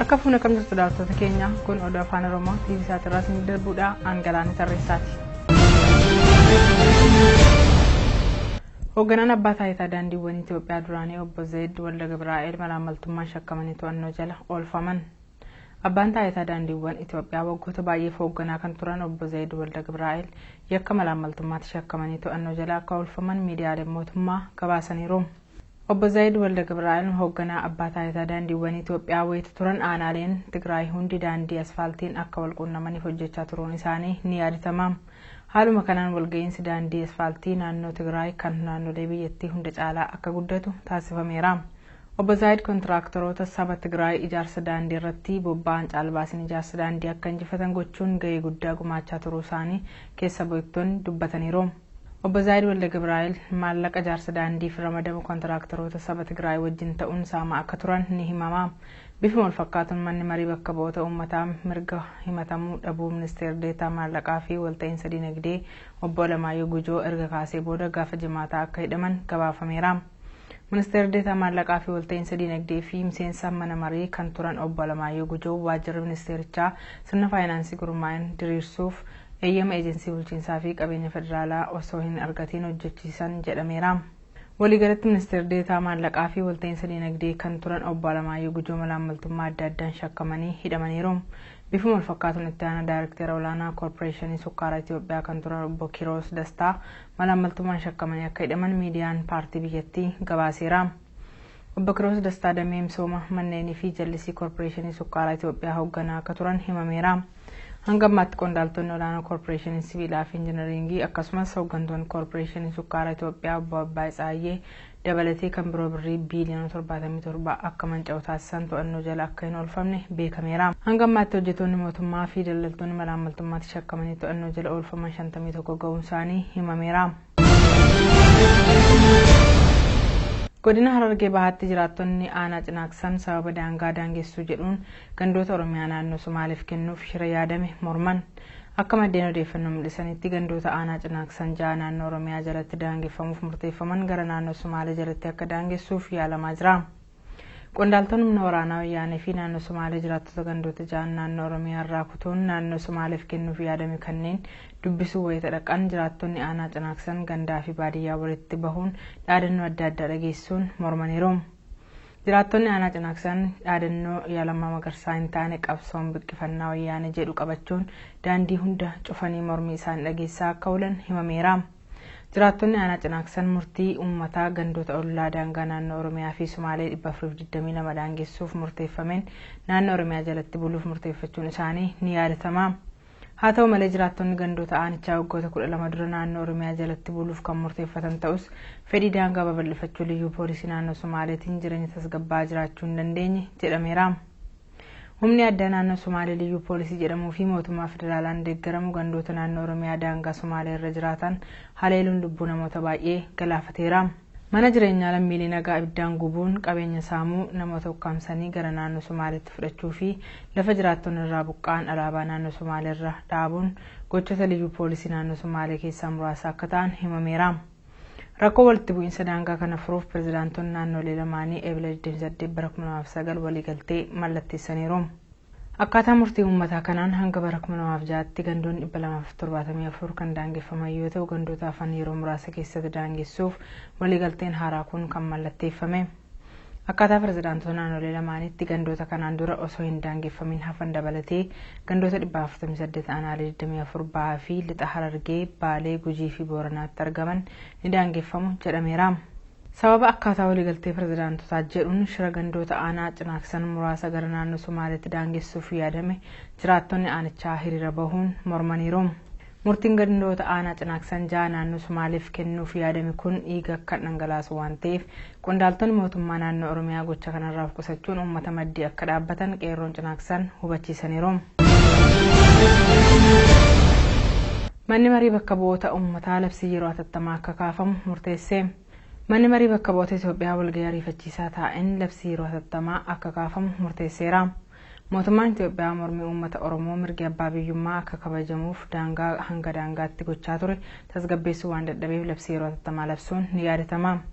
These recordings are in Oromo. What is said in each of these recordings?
Akka fuuna kam jirtu daawwattoota keenya kun oduu afaan oromoo tiivii isaatirraa isin darbuudha Aangalaanii tarreessaati. Hoogganaan abbaa taayitaa daandiiwwan Itoophiyaa duraanii obbo Zeed Walda Gibraa'eel malaamaltummaan shakkamanii to'annoo jala oolfaman. Abbaan taayitaa daandiiwwan Itoophiyaa waggoota baay'eef hoogganaa kan turan obbo Zeed Walda Gibraa'eel yakka malaamaltummaatti shakkamanii to'annoo jala akka oolfaman miidiyaaleen mootummaa gabaasaniiru. Obbo Zaayid Walda Gibraa'eel hoogganaa abbaa taayitaa daandiiwwan Itoophiyaa wayita turan aanaaleen Tigraay hundi daandii asfaaltiin akka wal quunnamaniif hojjechaa turuun isaanii ni yaadatama. Haaluma kanaan walga'iinsi daandii asfaaltii naannoo Tigraay kan naannolee biyyattii hunda caalaa akka guddatu taasifameera. Obbo Zaayid kontiraaktoroota saba Tigraay ijaarsa daandii irratti bobba'an caalbaasiin ijaarsa daandii akka injifatan gochuun gahee guddaa gumaachaa turuu isaanii keessa bu'eektonni dubbataniiru. Obbo Zaayid Walda Gibraa'eel maallaqa ijaarsa daandiif ramadamu kontiraaktoroota saba Tigraay wajjin ta'uun saamaa akka turan ni himama. Bifuma wal fakkaatuun manni marii bakka bu'oota uummataa mirga himatamuu dhabuu ministeera deetaa maallaqaa fi walta'iinsa dinagdee obbo Alamaayyoo Gujoo erga kaasee booda gaafa jimaataa akka hidhaman gabaafameera. Ministeera deetaa maallaqaa fi walta'iinsa dinagdee fi miseensa mana marii kan turan obbo Alamaayyoo Gujoo waajjirri ministeerichaa sirna faayinaansii gurmaa'in diriirsuuf eeyyama eejensii bulchiinsaa fi qabeenya federaalaa osoo hin argatiin hojjechiisan jedhameera. Waliigalatti ministeera deetaa maallaqaa fi walta'iinsa dinagdee kan turan obbo Alamaayyoo Gujoo malaamaltummaa adda addaan shakkamanii hidhamaniiru. Bifuma wal fakkaatuun itti aanaa daayirektara olaanaa koorporeeshinii sukkaaraa Itoophiyaa kan turan obbo Kiroos Dastaa malaamaltummaan shakkamanii akka hidhaman miidiyaan paartii biyyattii gabaaseera. Obbo Kiroos Dastaa damee misooma manneenii fi jallisii koorporeeshinii sukkaaraa Itoophiyaa hoogganaa akka turan himameera. hanga ammaatti qondaaltonni olaanoo koorporeeshinii sibiilaa fi injinaringii akkasumas hooggantoonni koorporeeshinii sukkaaraa Itoophiyaa obbo Abbaay Tsaayyee dabalatee kan biroo birrii biiliyoona torbaatamii torba akka manca'u taasisan to'annoo jala akka hin oolfamne beekameera. Hanga ammaatti hojjetoonni mootummaa fi daldaltoonni malaamaltummaatti shakkamanii to'annoo jala oolfaman shantamii tokko ga'uun isaanii himameera. godina harargee bahaatti jiraattonni aanaa cinaaksan sababa daangaa daangessuu jedhuun gandoota oromiyaa naannoo somaaliif kennuuf shira yaadame morman akka maddeen odeeffannoo mul'isanitti gandoota aanaa cinaaksan ja'a naannoo oromiyaa jalatti daangeffamuuf murteeffaman gara naannoo somaalee jalatti akka daangessuuf yaalamaa jira. Qondaaltonni humna waraanaa wayyaanee fi naannoo Somaalee jiraattota gandoota ja'an naannoo Oromiyaa irraa kutuun naannoo Somaaleef kennuuf yaadame kanneen dubbisuu wayita dhaqan jiraattonni aanaa cinaaksan gandaa fi baadiyyaa walitti bahuun dhaadannoo adda addaa dhageessuun mormaniiru. Jiraattonni aanaa cinaaksan dhaadannoo yaalamaa magarsaa hin taane qabsoon biqqifannaa wayyaanee jedhu qabachuun daandii hunda cufanii mormii isaanii dhageessaa akka oolan himameera. Jiraattonni aanaa cinaaksan murtii uummataa gandoota ollaa daangaa naannoo Oromiyaa fi Sumaalee 422 daangessuuf murteeffameen naannoo Oromiyaa jalatti buluuf murteeffachuun isaanii ni yaadatama. Haa ta'u malee jiraattonni gandoota aanichaa waggoota kudha lama dura naannoo Oromiyaa jalatti buluuf kan murteeffatan ta'us fedhii daangaa babal'ifachuu liyyuu poolisii naannoo Somaaleetiin jireenya tasgabbaa jiraachuu hin dandeenye jedhameera. Humni addaa naannoo Somaalee liyyuu poolisii jedhamuu fi mootummaa federaalaan deeggaramu gandoota naannoo Oromiyaa daangaa Somaalee irra jiraatan haleeluun lubbuu namoota baay'ee galaafateera. Mana jireenyaa lammiilee nagaa ibiddaan gubuun qabeenya saamuu namoota ukkaamsanii gara naannoo Somaaleetti fudhachuu fi lafa jiraattonni irraa buqqa'an alaabaa naannoo Somaalee irra dhaabuun gochoota liyyuu poolisii naannoo Somaalee keessaa muraasa akka ta'an himameera. Rakkoo walitti bu'iinsa daangaa kana furuuf pirezidaantonni naannolee lamaanii eebila 28 bara 2009 waliigaltee mallatteessaniiru. Akkaataa murtii uummataa kanaan hanga bara 2006tti gandoonni 274 kan daangeffaman yoo ta'u gandoota hafan yeroo muraasa keessatti daangessuuf waliigalteen haaraa kun kan mallatteeffame. Akkaataa pirezidaantota naannolee lamaanitti gandoota kanaan dura osoo hin daangeffamin hafan dabalatee gandoota 448 aanaalee 24 bahaa fi lixa harargee baalee gujii fi booranaatti argaman ni daangeffamu jedhameera. Sababa akkaataa waliigaltee pirezidaantotaa jedhuun shira gandoota aanaa cinaaksan muraasa gara naannoo Somaaleetti daangessuuf yaadame jiraattonni aanichaa hiriira bahuun mormaniiru. Murtiin gandoota aanaa cinaaksan ja'a naannoo Somaaleef kennuuf yaadame kun dhiiga kan dhangalaasu waan ta'eef qondaaltonni mootummaa naannoo Oromiyaa gocha kanarraa of qusachuun uummata maddii akka dhaabbatan qeerroon cinaaksan hubachiisaniiru. Manni marii bakka bu'oota uummataa labsii yeroo hatattamaa akka kaafamu murteesse. Manni marii bakka bu'oota Itoophiyaa walgahii ariifachiisaa taa'een labsii yeroo hatattamaa akka kaafamu murteesseera. Mootummaan Itoophiyaa mormii uummata Oromoo mirgi abbaa biyyummaa akka kabajamuuf daangaa hanga daangaatti gochaa ture tasgabbeessuu waan dadhabeef labsii yeroo hatattamaa labsuun ni yaadatama.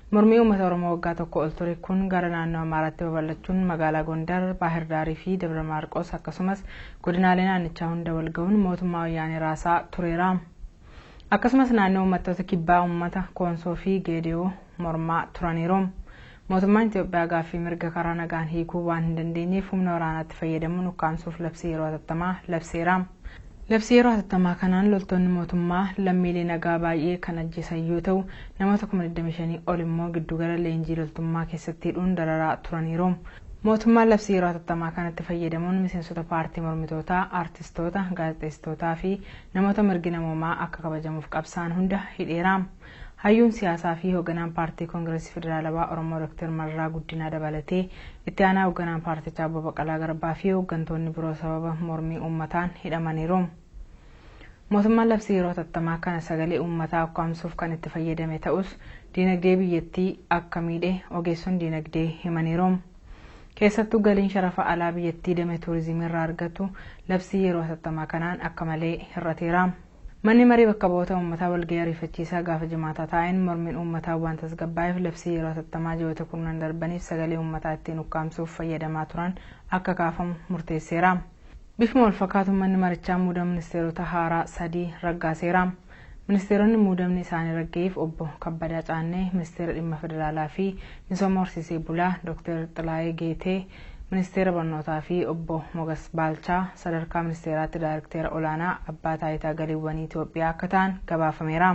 Mormii uummata Oromoo waggaa tokko ol ture kun gara naannoo Amaaraatti babal'achuun magaalaa Gondar, Baahirdaarii fi Dabra Maarqos akkasumas godinaalee naannichaa hunda wal ga'uun mootummaa wayyaanee raasaa tureera. Akkasumas naannoo uummattoota kibbaa uummata Koonsoo fi Geediyoo mormaa turaniiru. Mootummaan Itoophiyaa gaaffii mirga karaa nagaan hiikuu waan hin dandeenyeef humna waraanaatti fayyadamuun ukkaamsuuf labsii yeroo hatattamaa labseera. Labsii yeroo hatattamaa kanaan loltoonni mootummaa lammiilee nagaa baay'ee kan ajjeesan yoo ta'u namoota kuma 25 ol immoo giddugala leenjii loltummaa keessatti hidhuun dararaa turaniiru. Mootummaan labsii yeroo hatattamaa kanatti fayyadamuun miseensota paartii mormitootaa, aartistoota, gaazexeessitootaa fi namoota mirgi namoomaa akka kabajamuuf qabsaan hunda hidheera. Hayyuun siyaasaa fi hoogganaan paartii koongireesii federaalawaa Oromoo Dr. Mararaa Guddinaa dabalatee itti aanaa hoogganaan paartichaa Obbo Baqqalaa Garbaa fi hooggantoonni biroo sababa mormii uummataan hidhamaniiru. Mootummaan labsii yeroo hatattamaa kana sagalee uummataa ukkaamsuuf kan itti fayyadame ta'us diinagdee biyyattii akka miidhe ogeessonni diinagdee himaniiru. Keessattuu galiin sharafa alaa biyyattii damee tuurizimii irraa argatu labsii yeroo hatattamaa kanaan akka malee hir'ateera. Manni marii bakka bu'oota uummataa walgahii ariifachiisaa gaafa jimaataa taa'een mormiin uummataa waan tasgabbaa'eef labsii yeroo hatattamaa ji'oota kurnan darbaniif sagalee uummataa ittiin ukkaamsuuf fayyadamaa turan akka kaafamu murteesseera. Bifuma wal fakkaatu manni marichaa muudama ministeerota haaraa sadii raggaaseera. Ministeeronni muudamni isaanii raggeef obbo Kabbadaa Caannee, ministeera dhimma federaalaa fi misooma horsiisee bulaa Dr. Xilaayee Geetee, ministeera barnootaa fi obbo Mogas Baalchaa sadarkaa ministeeraatti daayirektera olaanaa abbaa taayitaa galiiwwanii Itoophiyaa akka ta'an gabaafameera.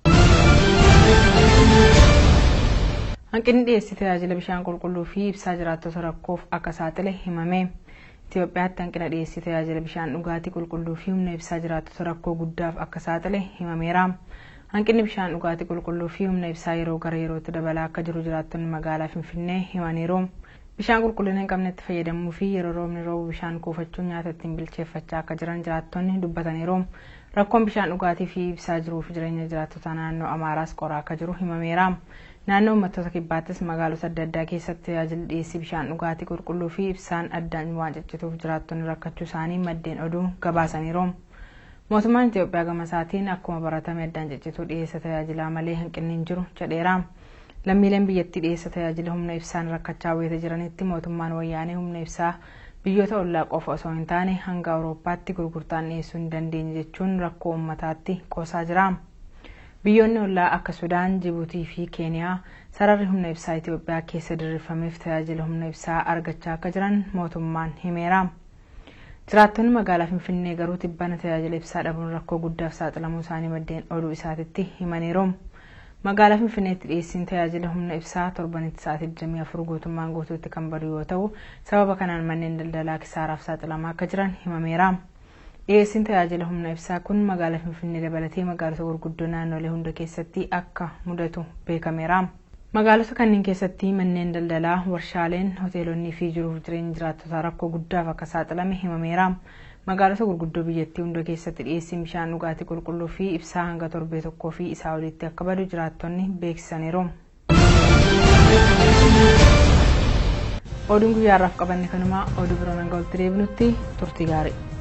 Hanqinni dhiyeessii tajaajila bishaan qulqulluu fi ibsaa jiraattota rakkoof akka saaxile himame. Itoophiyaatti hanqina dhiyeessii tajaajila bishaan dhugaatii qulqulluu fi humna ibsaa jiraattota rakkoo guddaaf akka saaxile himameera. Hanqinni bishaan dhugaatii qulqulluu fi humna ibsaa yeroo gara yerootti dabalaa akka jiru jiraattonni magaalaa Finfinnee himaniiru. Bishaan qulqullina hin qabnetti fayyadamuu fi yeroo roobni roobu bishaan kuufachuun nyaata ittiin bilcheeffachaa akka jiran jiraattonni dubbataniiru. Rakkoon bishaan dhugaatii fi ibsaa jiruuf jireenya jiraattota naannoo Amaaraas qoraa akka jiru himameera. Naannoo uummattoota kibbaattis magaalota adda addaa keessatti tajaajilli dhiyeessii bishaan dhugaatii qulqulluu fi ibsaan addaan waan ciccituuf jiraattonni rakkachuu isaanii maddeen oduu gabaasaniiru. Mootummaan Itoophiyaa gama isaatiin akkuma baratame addaan ciccituu dhiyeessa tajaajilaa malee hanqinni hin jiru jedheera. Lammiileen biyyattii dhiyeessa tajaajila humna ibsaan rakkachaa wayita jiranitti mootummaan wayyaanee humna ibsaa biyyoota ollaa qofa osoo hin taane hanga Awurooppaatti gurgurtaan dhiyeessuu hin dandeenye jechuun rakkoo uummataatti qoosaa jira. Biyyoonni ollaa akka Sudaan, Jibuutii fi Keeniyaa sararri humna ibsaa Itoophiyaa keessa diriirfameef tajaajila humna ibsaa argachaa akka jiran mootummaan himeera. Jiraattonni magaalaa Finfinnee garuu tibbana tajaajila ibsaa dhabuun rakkoo guddaaf saaxilamuu isaanii maddeen oduu isaatitti himaniiru. Magaalaa Finfinneetti dhiyeessiin tajaajila humna ibsaa torbanitti sa'aatii 24 guutummaan guutuutti kan badu yoo ta'u sababa kanaan manneen daldalaa kisaaraaf saaxilamaa akka jiran himameera. Dhiyeessiin tajaajila humna ibsaa kun magaalaa Finfinnee dabalatee magaalota gurguddoo naannolee hunda keessatti akka mudatu beekameera. Magaalota kanneen keessatti manneen daldalaa, warshaaleen, hoteelonnii fi jiruuf jireenya jiraattotaa rakkoo guddaaf akka saaxilame himameera. Magaalota gurguddoo biyyattii hunda keessatti dhiyeessiin bishaan dhugaatii qulqulluu fi ibsaa hanga torbee tokkoo fi isaa olitti akka badu jiraattonni beeksisaniiru. Oduun guyyaarraaf qabanne kanumaa oduu biroo hanga walitti deebinutti turtii gaarii.